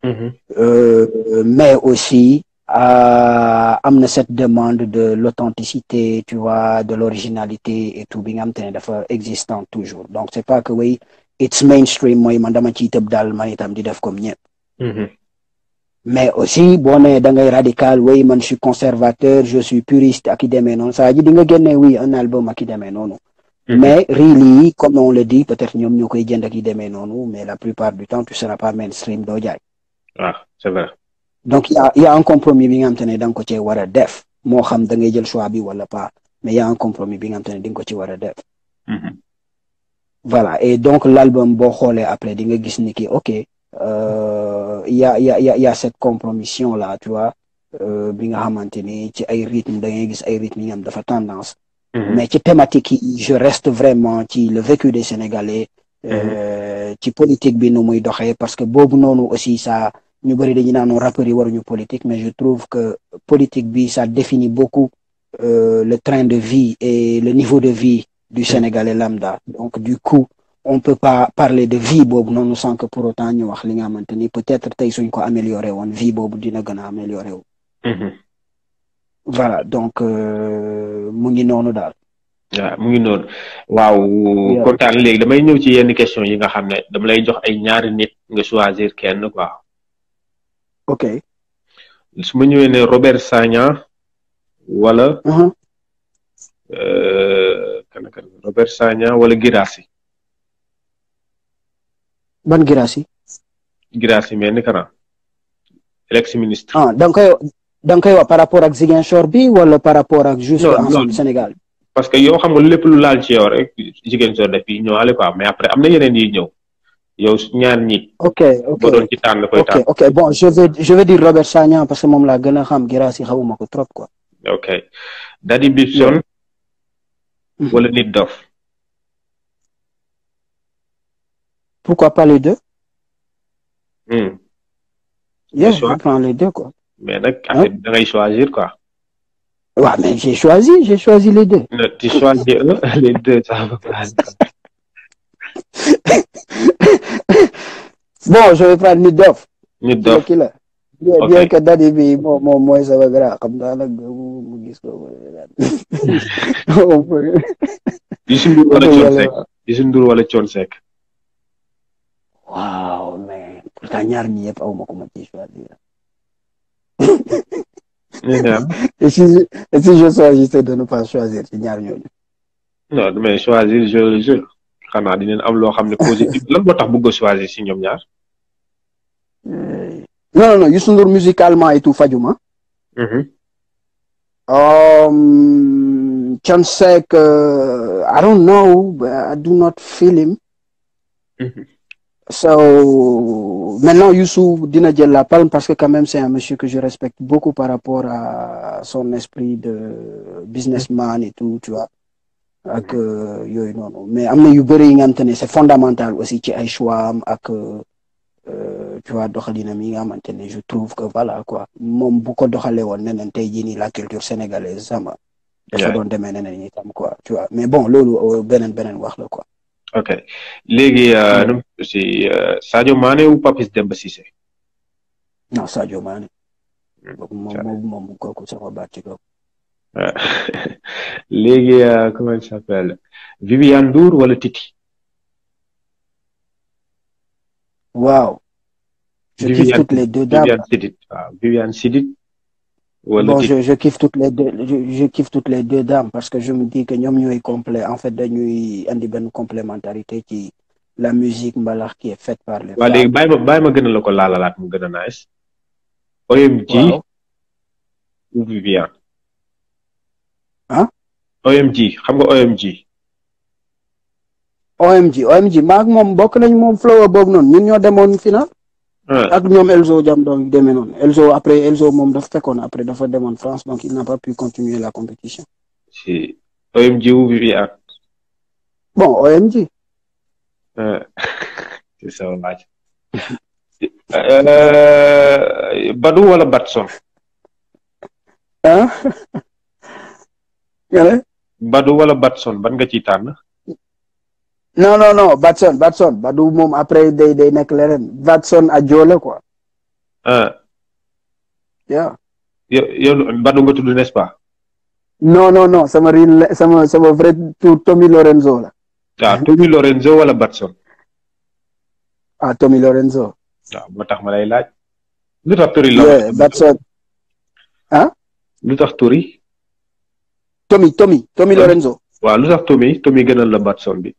mais aussi am na cette demande de l'authenticité tu vois de l'originalité et tout bi nga xamante ne dafa existant toujours donc c'est pas que way it's mainstream mooy man dama ciy tëb daal man itam di def comme ñëpp. mais aussi boo nee da ngay radical oui man je suis conservateur je suis puriste ak i demee noonu saa ji di nga génne oui un album ak i demee noonu. mais really comme on le dit peut-être ñoom ñoo koy jënd ak i demee noonu mais la plupart du temps tu seras pas mainstream doo jaay.
ah c'est vrai.
donc y a y a un compromis bi nga xam te ne da nga ko cee war a def moo xam da ngay jël choix bi wala pas mais y a un compromis bi nga xam te ne di nga ko ci war a def. voilà et donc l'album boo xoolee après di nga gis ni ki ok. Euh, y a y a y a cette compromission là tu vois bi nga xamante ni ci ay rythme da ngay gis ay rythme yi nga xam dafa tendance. mais ci thématique yi je reste vraiment ci le vécu des Sénégalais. ci politique bi nu muy doxee parce que boobu noonu aussi ça ñu bëri dañu naan rappeurs yi waruñu politique mais je trouve que politique bi ça définit beaucoup euh, le train de vie et le niveau de vie du Sénégalais lambda donc du coup. on peut pas parler de vie boobu noonu sans que pour autant ñu wax li nga xamante ni peut-être tey suñ ko amélioré woon vie boobu dina gën a amélioré wu. voilà donc mu ngi noonu daal.
waaw mu ngi noonu waaw. kontaan léegi damay ñëw ci yenn question yi nga xam ne dama lay jox ay ñaari nit nga choisir kenn quoi.
ok.
su ma ñëwee ne Robert Sagna wala. kan kan Robert Sagna wala Guirassy.
ban Guirassy.
Guirassy mais ni kana ex ministre.
ah da nga koy da nga koy wax par rapport ak Ziguinchor bi wala par rapport ak. juste ensemble Sénégal.
parce que yow xam nga lépp lu laal ci yow rek Ziguinchor daf yi ñëwaale quoi mais après am na yeneen yi ñëw yow ñaar ñi.
ok ok
boo doon ci tànn koy tànn.
ok ok bon je vais je vais dire Robert Sagna parce que moom laa gën a xam Guirassy xawuma ko trop quoi.
ok Daddy Bibson. wala Nit Doff.
pourquoi pas les deux.
Hmm.
Yeah,
choix.
je prends les deux, quoi.
mais nag affaire bi da ngay choisir quoi.
Ouais, mais j'ai choisi, j'ai choisi les deux.
Ne, tu choisis un, les deux ça va pas.
Bon, je vais prendre Nidoff.
Nit
C'est
Doff
qui là? Bien,
Ok.
bien que Daddy bi moom moom mooy sama grand xam naa nag mu mu gis ko. On peut-
Youssou Ndour wala
on peut y
Thione
aller.
Seck Youssou Ndour wala Thione Seck.
Waaw, mais pourtant ñaar ñi yëpp aw ma ko ma ci choisir.
ñu ñaan
Et si je, et si je choisissais de ne pas choisir ci ñaar ñooñu.
non mais choisir je je xanaa dinañ am loo xam ne positif lan moo tax bëgg a choisir si ñoom ñaar.
Euh, Non, non, non, Youssou Ndour musicalement et tout fajuma.
Mhm.
Um, Thione Seck, uh, I don't know, but I do not feel him.
Mhm.
So, maintenant, Youssou dina jël la palme parce que quand même, c'est un monsieur que je respecte beaucoup par rapport à son esprit de businessman et tout, tu vois. ak euh, yooyu noonu mais am na yu bëri yi nga xamante ne c'est fondamental aussi ci ay choix am ak euh, tu vois doxalinam yi nga xamante ne je trouve que voilà quoi moom bu ko doxalee woon neneen tey jii nii la culture sénégalaise sama dafa
Yeah.
doon demee neneen itam quoi tu vois mais bon loolu euh, beneen beneen wax la quoi
ok léegi nu si Sadio Mané ou Papis Demba Cissé.
non Sadio Mané. moom moom moom kooku sama baat ci kaw.
léegi comment il s'appelle Viviane Ndour wala Titi.
waaw. je kiffe toutes les deux dames
Viviane Sidit waaw Viviane Sidit. wala
bon
Titi
je je kiffe toutes les deux je, je kiffe toutes les deux dames parce que je me dis que ñoom ñooy complet en fait dañuy indi benn complémentarité ci la musique mbalax qui est faite par les
waaw léegi bàyyi ma bàyyi ma gën a la ko laalalaat mu gën a nice. OMG
waaw
ou Viviane.
ah
OMG xam nga OMG.
OMG OMG maak moom bokk nañ moom flow boobu noonu ñun ñoo demoon final
ah
ak ñoom Elzo jam donc demee noonu Elzo après Elzo moom dafa fekkoon après dafa demoon France donc il n'a pas pu continuer la compétition
si OMG ou Viviane.
bon OMG
ah c'est ça laaj. Euh, Badou wala Batson.
ah nga ne
Badou wala Batson ban nga ciy tànn.
non non non Batson Batson Badou moom après day day nekk leneen Batson a joole quoi
ah
yeah.
yow yow Badou nga tudd n'est-ce pas.
non non non sama rin la- sama sama vrai tour Tommy Lorenzo la
waaw Tommy Lorenzo wala Batson.
ah Tommy Lorenzo
waaw moo tax ma lay laaj. lu tax turi
yeah,
la.
Batson
lu tax turi.
Tommy Tommy Tommy
Ouais.
Lorenzo
waaw lu tax Tommy Tommy gënal la Batson bi.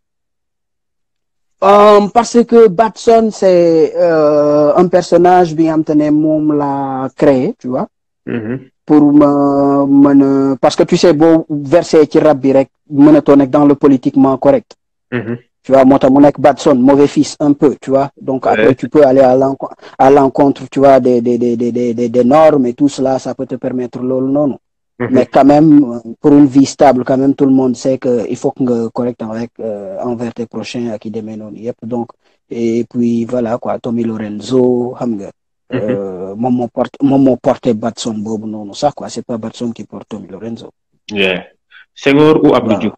Um, parce que Batson c'est euh, un personnage bi nga xam te ne moom la créé tu vois
Mhm.
pour ma mën a parce que tu sais boo versé ci rap bi rek mënatoo nekk dans le politiquement correct
Mhm.
tu vois moo tax mu nekk Batson mauvais fils un peu tu vois donc après
Ouais.
tu peux aller à l'encontre à l'encontre tu vois des des des des des des des normes et tout cela ça peut te permettre loolu noonu
Mhm.
mais quand même euh, pour une vie stable quand même tout le monde sait que il faut que nga correct avec euh, envers tes prochains ak i demee noonu yëpp donc et puis voilà quoi Tommy Lorenzo xam nga euh, moom moo porté moom moo porté Batson boobu noonu sax quoi c'est pas Batson qui porte Tommy Lorenzo
Yeah. Senghor ou Abdou
Waaw.
Diouf.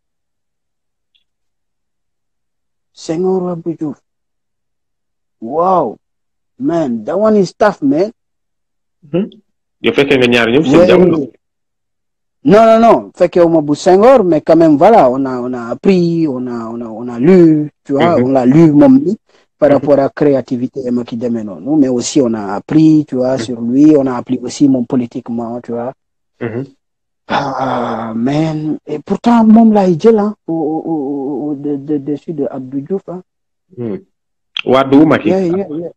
Senghor Abdou Diouf wow man that one is tough man
yow fekkee nga ñaar ñëpp
Ouais.
seen jamono.
Non, non, non, fekkeewuma bu Senghor, mais quand même, voilà, on a, on a appris, on a, on a, on a lu, tu vois,
Mhm.
on l'a lu, moom mi, par
Mhm.
rapport à créativité ma ki demee noonu, mais aussi on a appris, tu vois, sur lui, on a appris aussi moom politiquement, tu vois.
Mhm.
Ah, man, et pourtant, moom laay jël, hein, au, au, au, au- de, de, dessus de Abdou Diouf, hein.
Hmm. Wade ou Macky.
Yeah, yeah, yeah.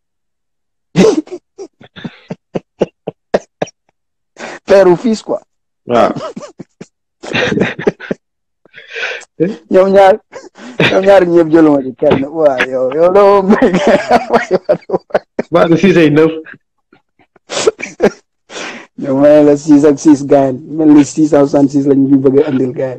Père ou fils, quoi.
waaw.
ñoom ñaar ñoom ñaar ñëpp jëluma ci kenn waa yow yow loo may
Wade six ay neuf.
ñoom ma ne la six ak six gaayen mel ni six cent soixante six lañ ñu bëgg a andil gaayen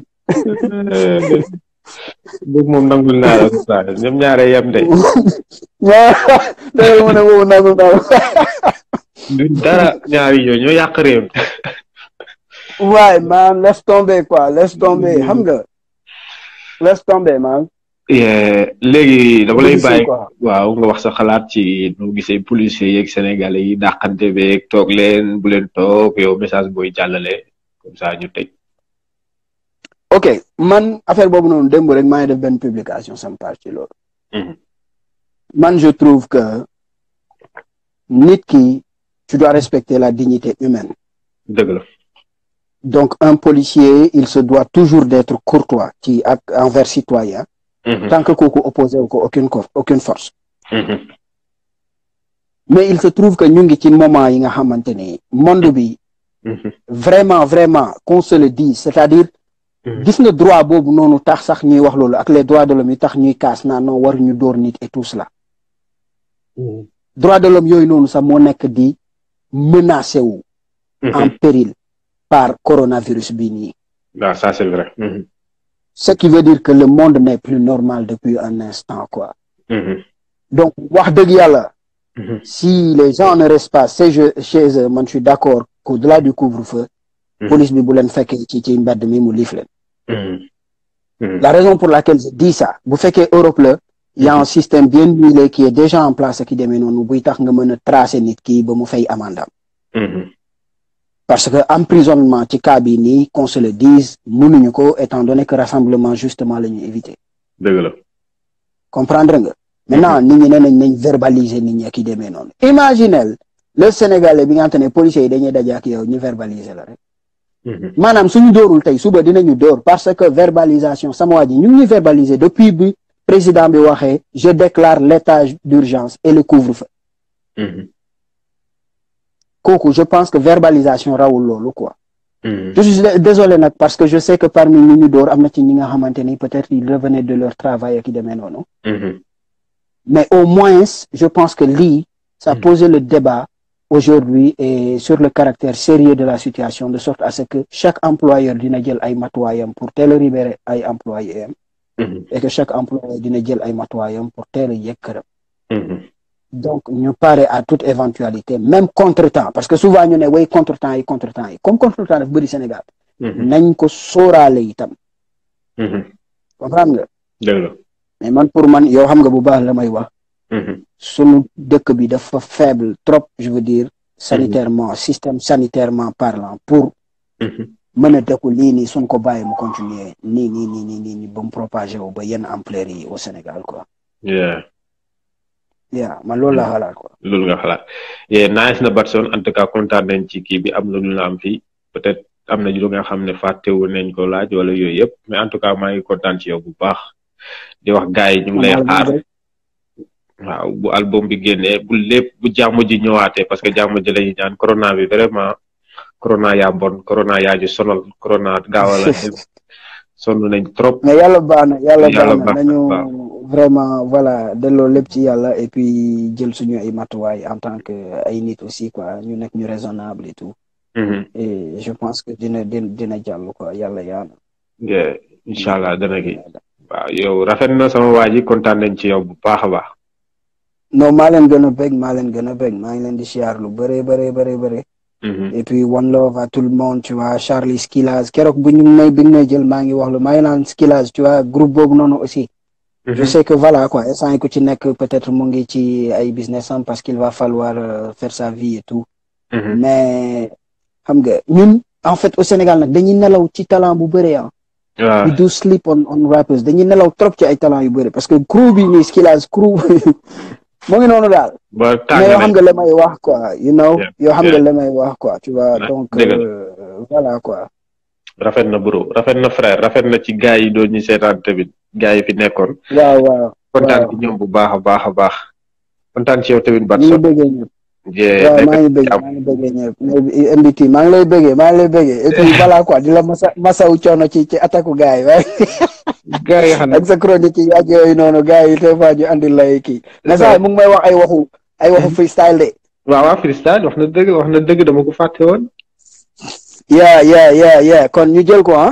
Boobu moom nangul naa la saa ñoom ñaare yem de.
ñaar danga mën a boobu nangu naa
duñ dara ñaari yooyu ñoo yàq réew mi.
waaye man laisse tomber quoi laisse tomber xam nga laisse tomber man
Yeah, léegi dama lay
Policier,
bàyyi
quoi.
waaw nga wax sa xalaat ci nu gisee policiers yeeg sénégalais yi dàqante beeg toog leen bu leen toog yow message booy jàllale comme ça ñu tëj.
ok man affaire boobu noonu démb rek maa ngi def benn publication sama page ci loolu
Mhm.
man je trouve que nit ki tu dois respecter la dignité humaine
dëgg la.
donc un policier il se doit toujours d'être courtois ci ak envers citoyen
Mhm.
tant que kooku opposé wu ko aucune cor aucune force
Mhm.
mais il se trouve que ñu ngi ci moment yi nga xamante ni monde bi
Mhm.
vraiment vraiment qu'on se le dise c'est-à-dire
Mhm.
gis nga droit boobu noonu tax sax ñuy wax loolu ak les droits de l'homme yi tax ñuy kaas naan non waruñu dóor nit et tout cela droits de l'homme yooyu noonu sax moo nekk di menacé wu en
Mhm.
péril par coronavirus bi nii
waaw ça c'est vrai. Mhm.
ce qui veut dire que le monde n'est plus normal depuis un instant quoi
Mhm.
donc wax dëgg yàlla
Mhm.
si les gens ne restent pas chez eux chez eux man je suis d'accord qu'au-delà du couvre-feu
Mhm.
police bi bu leen fekkee ci ci mbedd mi mu liif leen
Mhm.
la raison pour laquelle je dis ça bu fekkee Europe la il y a un système bien huilé qui est déjà en place ki demee noonu buy tax nga mën a tracer nit ki ba mu fay amandam parce que emprisonnement ci cas bi nii qu'on se le dise mënuñu ko étant donné que rassemblement justement la ñu éviter
dëgg la
comprendre nga maintenant nit ñi ne nañ nañ verbaliser nit ñi ak yi demee noonu imaginel le sénégalais bi nga xam ne policiers yi dañuy daje ak yow ñu verbaliser la rek maanaam suñu dóorul tey suba dinañu dóor parce que verbalisation sama waa ji ñu ngi ñuy verbaliser depuis bi président bi waxee je déclare l'état d'urgence et le couvre-feu kooku je pense que verbalisation rawul loolu quoi je suis désolé nag parce que je sais que parmi ñi ñu dóor am na ci ñi nga xamante ni peut-être ils revenaient de leur travail ak i demee noonu mais au moins je pense que lii ça posait le débat aujourd'hui et sur le caractère sérieux de la situation de sorte à ce que chaque employeur dina jël ay matuwaayam pour teel a libérer ay employés am et que chaque employeur dina jël ay matuwaayam pour teel a yegg këram donc ñu pare à toute éventualité même contretemps parce que souvent ñu ne way contretemps yi contretemps yi comme contretemps daf bëri Sénégal nañ ko sóoraale itam comprendre nga mais man pour man yow xam nga bu baax la may wax sunu dëkk bi dafa faible trop je veux dire sanitairement système sanitairement parlant pour mën a dëkku lii nii suñ ko bàyyi mu continuer nii nii nii nii nii nii ba mu propagé wu ba yenn ampleur yi au Sénégal quoi yaa man loolu laa xalaat quoi
loolu nga xalaat yee nice na Batson en tout cas kontaan nañ ci kii bi am na lu la am fii peut-être am na lu nga xam ne fàttewu nañ ko laaj wala yooyu yëpp mais en tout cas maa ngi kontaan ci yow bu baax di wax gars yi ñu ngi lay xaar waaw bu album bi génnee bu lépp bu jàmm ji ñëwaatee parce que jàmm ji lañu ñaan corona bi vraiment corona yaa bon corona yaa ji sonal corona gaawala sonn nañ trop
mais yàlla baax na yàlla baax na nañu vraiment voilà delloo lépp ci yàlla et puis jël suñu ay matuwaay en tant que ay nit aussi quoi ñu nekk ñu raisonnable et tout et je pense que dina dina dina jàll quoi yàlla yaana
incha allah dana gi waaw yow rafet na sama waa ji kontaan nañ ci yow bu baax a baax
non maa leen gën a bég maa leen gën a bég maa ngi leen di siyaar lu bëree bëree bëree bëri et puis one love à tout le monde tu vois Charlie Skillaz keroog bu ñu may bi may jël maa ngi wax lu maa ngi naan Skillaz tu vois groupe boobu noonu aussi je sais que voilà quoi instant yi ku ci nekk peut-être mu ngi ci ay business am parce qu'il va falloir faire sa vie et tout mais xam nga ñun en fait au Sénégal nag dañuy nelaw ci talent bu bëri ah we do sleep on on rappers dañuy nelaw trop ci ay talent yu bëri parce que crew bi nii Skillaz crew mu ngi noonu daal mais yoo xam nga la may wax quoi you know yoo xam nga la may wax quoi tu vois donc voilà quoi
rafet na bro rafet na frère rafet na ci gars yi doon ñu seetaan tamit gars yi fi nekkoon
waaw waaw
kontaan ci ñoom bu baax a baax a baax kontaan ci yow tamit
ñu ngi bëggee ñëpp waaw maa ngi bëggee maa ngi bëggee ñëpp MBT maa ngi lay bëggee maa ngi lay bëggee et puis voilà quoi di la masa masaw coono ci ci attaque gars yi waaye
gars yi xam
ak sa chronique yi ak yooyu noonu gars yi des fois ñu andi lay kii mais ça mu ngi may wax ay waxu ay waxu freestyle de
waaw waaw freestyle wax na dëgg wax na dëgg dama ko fàtte woon
yeah yeah yeah yeah kon ñu jël ko ah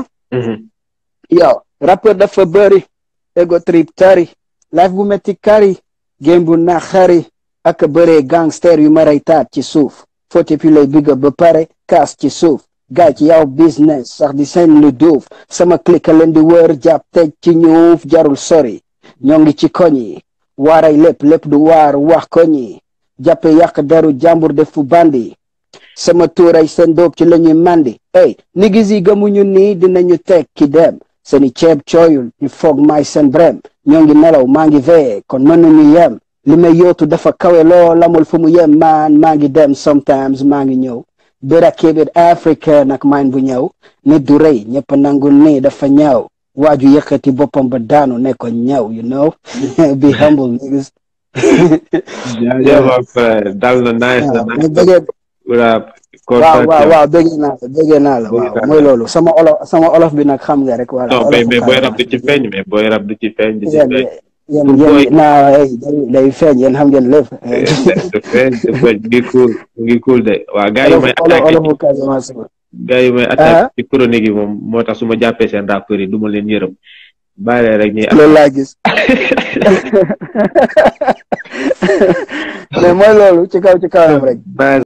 yow rappeur dafa bëri ego trip tari life bu metti kari game bu naxari ak bëree gangster yu maray taat ci suuf foote puis lay bigga ba pare kaas ci suuf gaay ci yow business sax di seen lu duuf sama clique leen di wër jàpp tej ci ñuuf jarul sori ñoo ngi ci koñ yi waaray lépp lépp du waar wax koñ yi jàppe yàq deru jàmbur def fu bandi sama tuuray seen doog ci la ñuy mandi ey nigis yi gëmuñu nii dinañu teg ki dem seeni ceeb cooyul ñu foog may seen brem ñoo ngi nelaw maa ngi veye kon mënuñu yem li may yootu dafa kawe lool amul fu mu yem maan maa ngi dem sometimes maa ngi ñëw bira kibit africain ak mine bu ñëw nit du rëy ñëpp nangu nii dafa ñaaw waaju yëkkati boppam ba daanu ne ko ñaw you know be humble niggas
dal na nice na
waaw waaw waaw bëggee naa la bëggee naa la waaw mooy loolu sama olof sama olof bi nag xam nga rek voilà
non mais mais booy rab du ci feeñ mais booy rab du ci feeñ du ci feeñ
yéen yéen naa day feeñ yéen xam ngeen lépp
du feeñ du feeñ ngi cool ngi cool de waaw gars yi may attaqué
olofu Casamance
gars yi may attaqué ci chronique yi moom moo tax su ma jàppee seen rappeurs yi du ma leen yërëm bàyyi rek ñuy
loolu laa gis mais mooy loolu ci kaw ci kawam rek